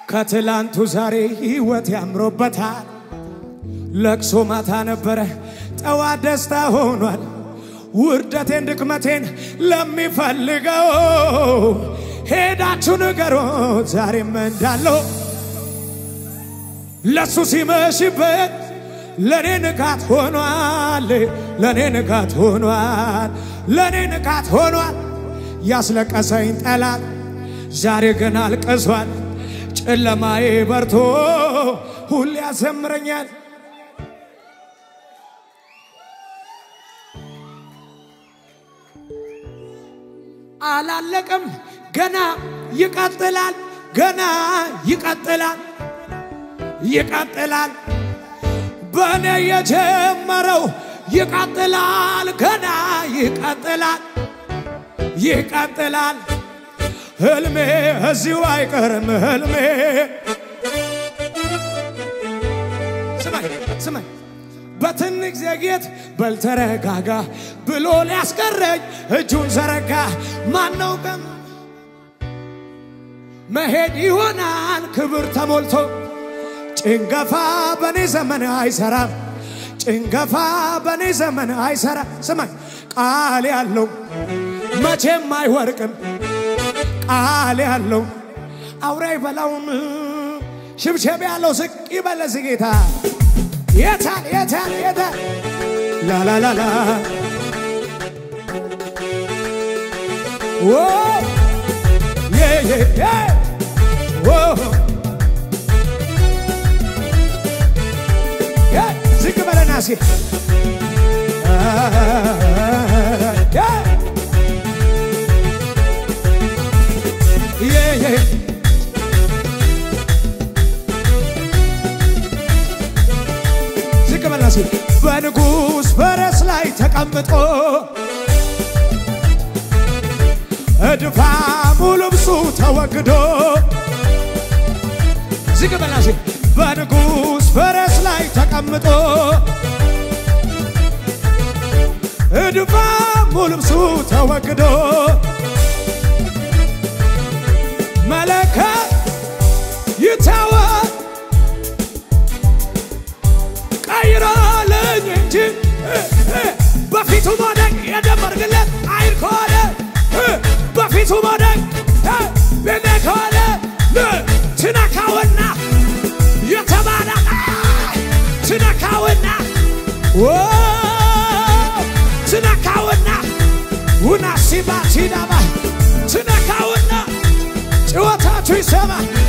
ከትላንቱ ዛሬ ሕይወት ያምሮበታል። ለቅሶ ማታ ነበረ፣ ጠዋት ደስታ ሆኗል። ውርደቴን ድክመቴን ለሚፈልገው ሄዳችሁ ንገሮት ዛሬም እንዳለው ለሱ ሲመሽበት ለኔ ንጋት ሆኗል፣ ለኔ ንጋት ሆኗል፣ ለኔ ንጋት ሆኗል። ያስለቀሰኝ ጠላት ዛሬ ግን አልቅሷል። ጨለማዬ በርቶ ሁሌ ያዘምረኛል። አላለቅም፣ ገና ይቀጥላል፣ ገና ይቀጥላል፣ ይቀጥላል። በእኔ የጀመረው ይቀጥላል፣ ገና ይቀጥላል፣ ይቀጥላል። ህልሜ እዚሁ አይቀርም ህልሜ። ስማኝ ስማኝ በትንሽ ዘግየት በልተረጋጋ ብሎ ሊያስቀረኝ እጁን ዘረጋ። ማነው ቀን መሄድ ይሆናል ክብር ተሞልቶ ጭንገፋ በኔ ዘመን አይሰራም። ጭንገፋ በኔ ዘመን አይሰራም። ስማኝ ቃል ያለው መቼም አይወርቅም። ቃል ያለው አውሬ አይበላውም። ሽብሸብ ያለው ዝቅ ይበለዝ ጌታ የታል የታል የታል ላላላላ ዎ ዬ ዬ ዬ ዎ ዬ ዝቅ በለና ሲ ዬ ዬ ዝቅ በልና ሲ በንጉሥ ፈረስ ላይ ተቀምጦ እድፋሙ ልብሱ ተወግዶ ዝቅ በልና ሲ በንጉሥ ፈረስ ላይ ተቀምጦ እድፋሙ ልብሱ ተወግዶ መለከት ይታወቅ ቀይሮልኝ እንጂ በፊቱ መውደቅ የደመርግለት አይን ከሆነ በፊቱ መውደቅ ቤኔ ከሆነ ትነካውና የተባለ ትነካውና ትነካውና ውናሲባ ሲዳባ ትነካውና ጭወታችሁ ይሰማ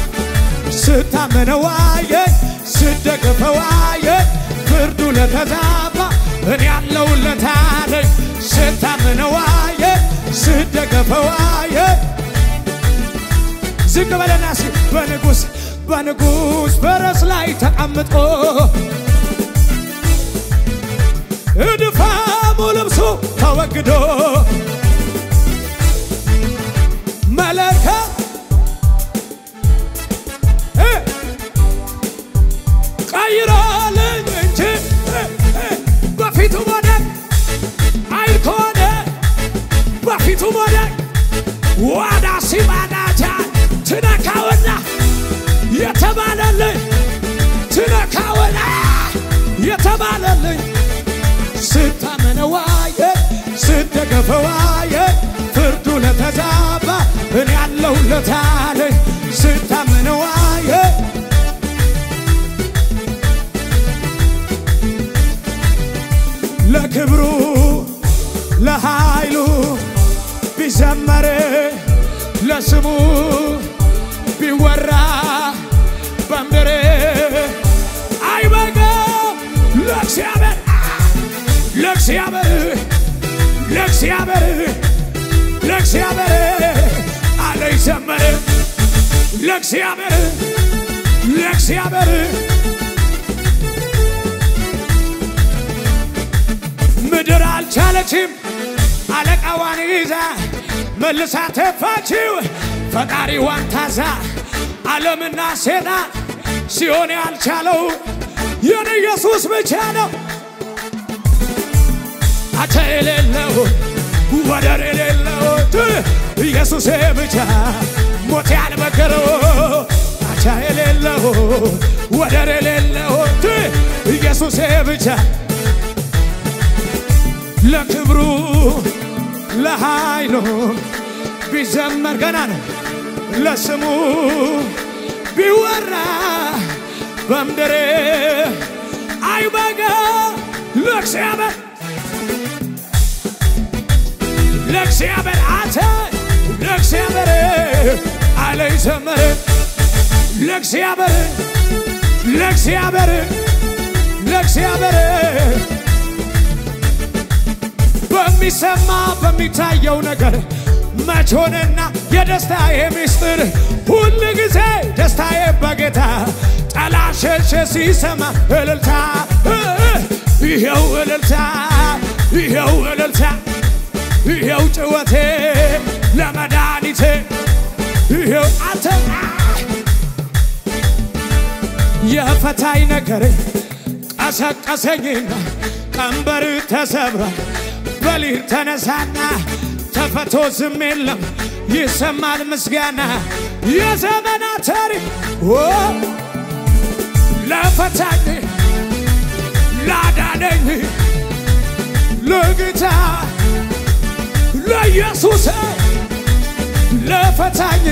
ስታመነዋየ ስደግፈዋየ ፍርዱ ለተዛባ እኔ ያለውለት አለኝ ስታመነዋየ ስደግፈዋየ ዝቅ በለና ሲ በንጉሥ በንጉሥ ፈረስ ላይ ተቀምጦ እድፋሙ ልብሱ ተወግዶ መለከት ቀይሮልኝ እንጂ በፊቱ መውደቅ አይን ከሆነ በፊቱ መውደቅ ዋዳ ሲባዳጃ ትነካውና የተባለልኝ ትነካውና የተባለልኝ ስታመነዋየ ስደገፈዋየ ፍርዱ ለተዛባ እኔ ያለሁለት አለኝ ስታመነዋየ ለክብሩ ለኃይሉ ቢዘመር ለስሙ ቢወራ በምድር አይበቃም ለእግዚአብሔር ለእግዚአብሔር ለእግዚአብሔር ለእግዚአብሔር አለ ይዘመር ለእግዚአብሔር ለእግዚአብሔር ምድር አልቻለችም አለቃዋን ይዛ መልሳ ተፋችው ፈጣሪዋን ታዛ ዓለምና ሴጣን ሲሆን ያልቻለው የኔ ኢየሱስ ብቻ ነው። አቻ የሌለው ወደር የሌለው ኢየሱስ ብቻ ሞት ያልመከረው አቻ ወደር የሌለው ኢየሱሴ ብቻ ለክብሩ ለኃይሉ ቢዘመር ገና ነው ለስሙ ቢወራ በምድር አይበጋ ለእግዚአብሔር ለእግዚአብሔር አተ ለእግዚአብሔር አለ ይዘመር ለእግዚአብሔር ለእግዚአብሔር ለእግዚአብሔር በሚሰማ በሚታየው ነገር መቾንና የደስታዬ ምስጢር ሁል ጊዜ ደስታዬ በጌታ ጠላሸሸ ሲሰማ እልልታ ይኸው እልልታ ይኸው እልልታ ይኸው ጭወቴ ለመድኃኒቴ ይኸው አንተ የፈታኝ ነገር ቀሰቀሰኝና ቀንበር ተሰብሯል በሊር ተነሳና ተፈቶ ዝም የለም ይሰማል ምስጋና የዘመናት ታሪክ ለፈታኝ ላዳነኝ ለጌታ ለኢየሱስ ለፈታኝ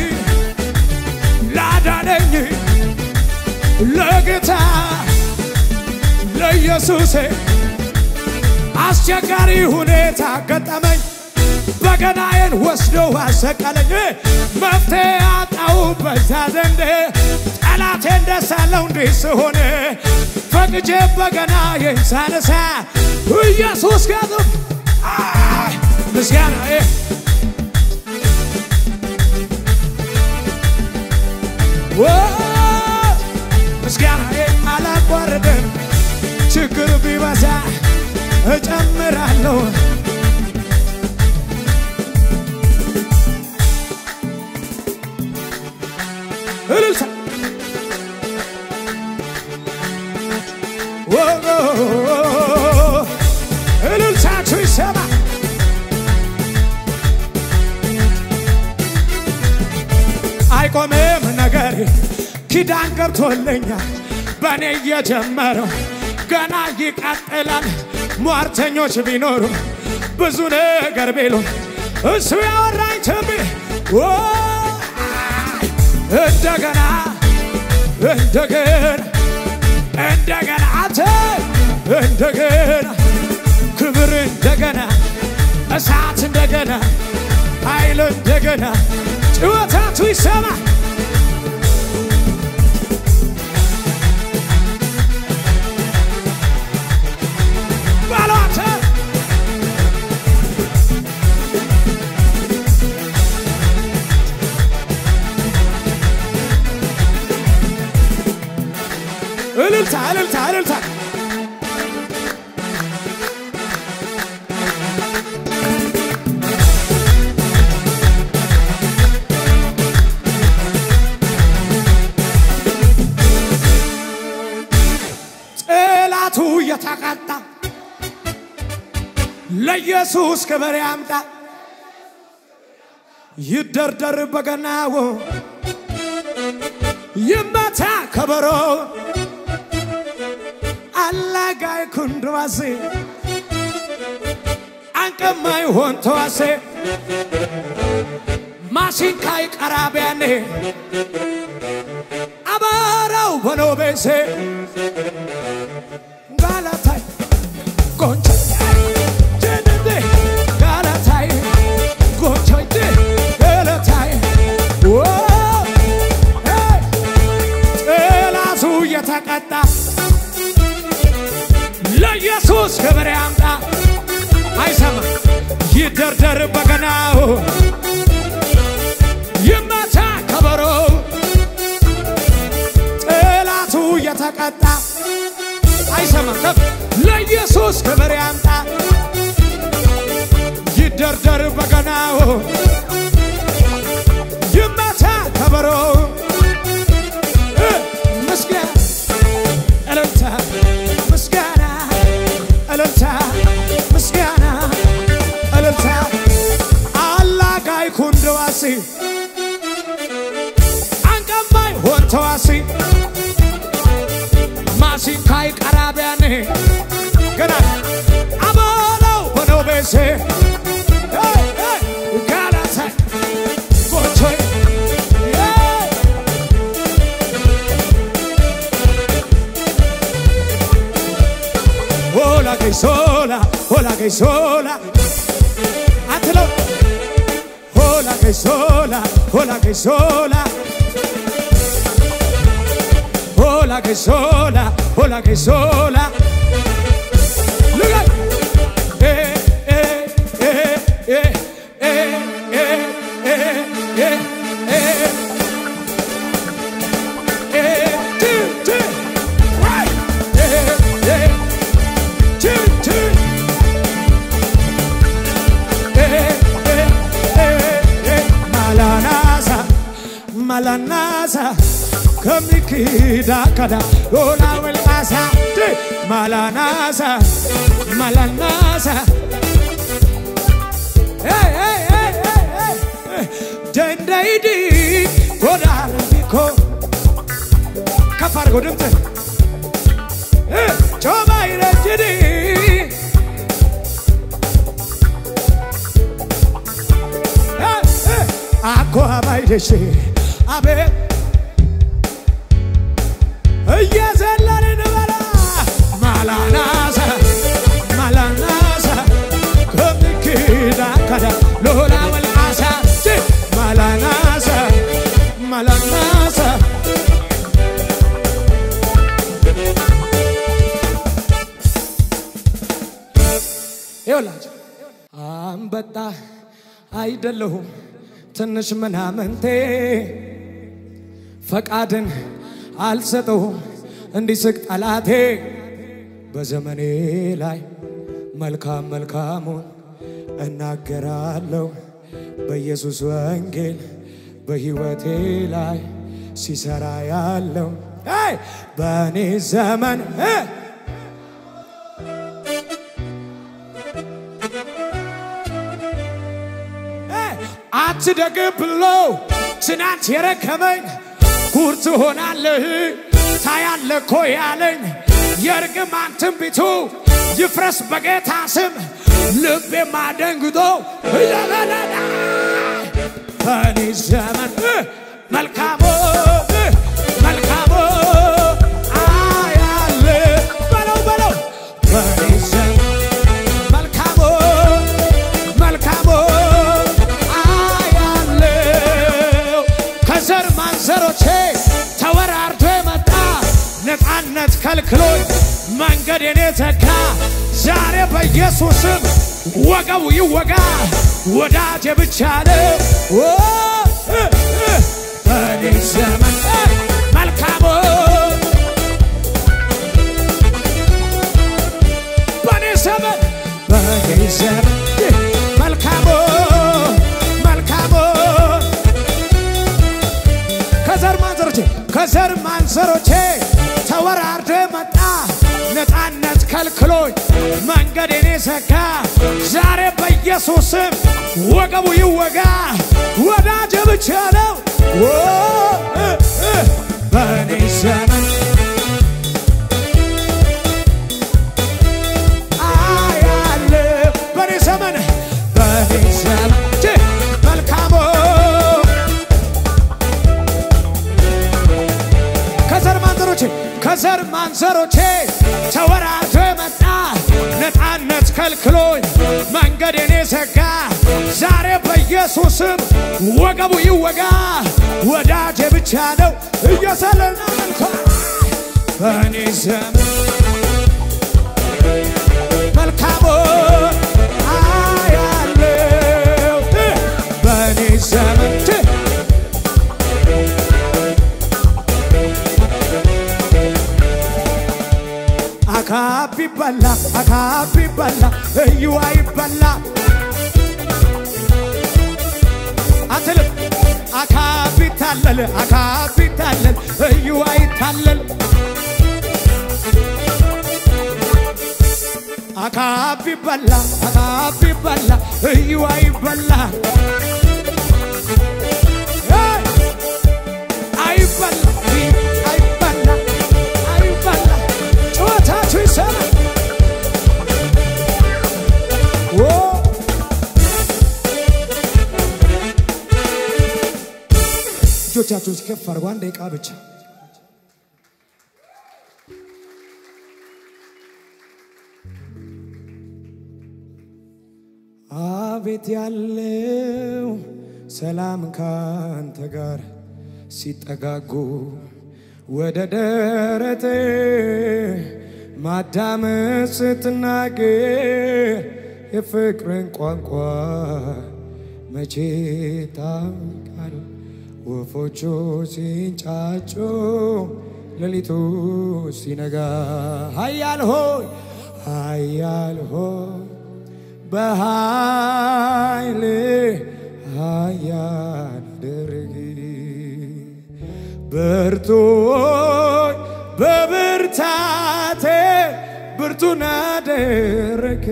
ላዳነኝ ለጌታ ለኢየሱስ አስቸጋሪ ሁኔታ ገጠመኝ በገናዬን ወስዶ አሰቀለኝ መፍትሄ አጣው በዛ ዘንድ ጠላቴን ደስ አለው እንዲህ ስሆን ፈቅጄ በገናዬን ሳነሳ ኢየሱስ ጋር ምስጋናዬ ምስጋናዬ አላቋርጥም ችግር ቢበዛ እጨምራለሁ እልልታ እልልታችሁ ይሰማ አይቆምም ነገር ኪዳን ገብቶልኛል በእኔ እየጀመረው ገና ይቀጥላል ሟርተኞች ቢኖሩ ብዙ ነገር ቢሉ እሱ ያወራኝ ትንቢ እንደገና እንደገና እንደገና አንተ እንደገና ክብር እንደገና እሳት እንደገና ኃይል እንደገና ጭወታቱ ይሰማ ባሏተ እልልታ እልልታ እልልታ ጠላቱ የተቀጣ ለኢየሱስ ክብር ያምጣ ይደርደር በገናው ይመታ ከበሮ አላጋይ ኩንድዋሴ አንቀማይ ሆን ተዋሴ ማሲንካይ ቀራቢያኔ አባራው በኖቤሴ ጋላታይ ቆንጆ ጀደዴ ጋላታይ ጎንቾይቴ ገለታይ ጠላቱ የተቀጣ ለኢየሱስ ክብር ያምጣ አይሰማ ይደርደር በገናው ይመታ ከበሮ ጠላቱ የተቀጣ አይሰማም ከፍ ለኢየሱስ ክብር ያምጣ ይደርደር በገናው ይመታ ከበሮ ምስጋና እልልታ ምስጋና እልልታ ምስጋና እልልታ አላጋይ ኩንደዋሲ አንቀማይ ሆንተዋሲ ማሲንካይ ቀራቢያኔ ገና አበለው በነው ቤሴ ጋላሳይ ጎቾይ ሆላ ገይሶላ ሆላ ገይሶላ አትለው ሆላ ገይሶላ ሆላ ገይሶላ ሆላ ገይሶላ ሆላ ገይሶላ ልጋይ ኤ ኤ ኤ ኤ ኤ ኤ ኤ ኤ ኤ ቱ ቱ right ኤ ኤ ቱ ቱ ማላናሳ ማላናሳ ከሚክዳ ከዳ ሎላ ወልቃሳ ማላናሳ ማላናሳ ደንደይዲ ጎዳርቢኮ ከፍ አድርገው ድምፅ ጮማ ይረጅዲ አኮ አባይደሽ አቤት እየዘለልን በላ ማላናሳ ማላናሳ ከምክዳ ከዳ ሎላ ወልቃሳ ማላናሳ ማላናሳ ይውላችሁ አንበጣ አይደለሁም ትንሽ ምናምንቴ ፈቃድን አልሰጠውም እንዲስቅ ጠላቴ በዘመኔ ላይ መልካም መልካሙን እናገራለሁ በኢየሱስ ወንጌል በሕይወቴ ላይ ሲሰራ ያለው አይ በእኔ ዘመን እ አትደግም ብሎ ትናንት የረከመኝ ጉር ትሆናለህ ታያለህ እኮ ያለኝ የእርግማን ትንቢቱ ይፍረስ በጌታ ስም ልቤማ ደንግጦ እያለለዳ በእኔ ዘመን እ መልካሞ እ መልካሞ አያለ በለው በለው በእኔ ዘመን መልካሞ መልካሞ አያለው ከዘር ማንዘሮቼ ተወራርዶ የመጣ ነፃነት ከልክሎኝ መንገዴን የተካ ዛሬ በኢየሱስም ወገቡ ይወጋ ወዳጄ ብቻ ነው ኦ፣ እ፣ እ፣ በእኔ ዘመን እ፣ መልካሞ በእኔ ዘመን በእኔ ዘመን እ፣ መልካሞ መልካሞ ከዘር ማንዘሮቼ ከዘር ማንዘሮቼ ተወራርዶ መጣ ነፃነት ከልክሎኝ መንገዴን የዘጋ ዛሬ በኢየሱስም ወገቡ ይወጋ ወዳጄ ብቻ ነው ኦ፣ እ፣ እ፣ በእኔ ዘመን አያለሁ በእኔ ዘመን በእኔ ዘመን እ፣ መልካሞ ከዘር ማንዘሮቼ ከዘር ማንዘሮቼ ተወራርዶ የመጣ ነፃነት ከልክሎኝ መንገዴን የዘጋ ዛሬ በኢየሱስም ወገቡ ይወጋ ወዳጄ ብቻ ነው እየሰለና መልኳ በእኔ ዘመን መልካሞ አያለው እ፣ በእኔ ዘመን እ፣ አካብ ይበላ አካብ ይበላ እዩዋ ይበላ አትልም አካብ ይታለል አካብ ይታለል እዩዋ ይታለል አካብ ይበላ አካብ ይበላ እዩዋ ይበላ አይበላ አይበላ አይበላ እጆቻችሁን ከፍ አድርጉ። አንድ ደቂቃ ብቻ አቤት ያለው ሰላም ካንተ ጋር ሲጠጋጉ ወደ ደረቴ ማዳመጥ ስትናገር የፍቅርን ቋንቋ መቼ ታውቃል? ወፎቹ ሲንጫጩ ሌሊቱ ሲነጋ ኃያል ሆይ ኃያል ሆይ በኃይል ኃያል አድርግ ብርቱይ በብርታቴ ብርቱን አደረግ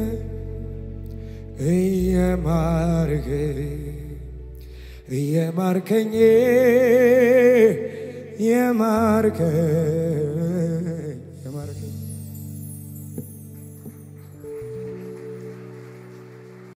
እየማርክ እየማርከኝ የማርከኝ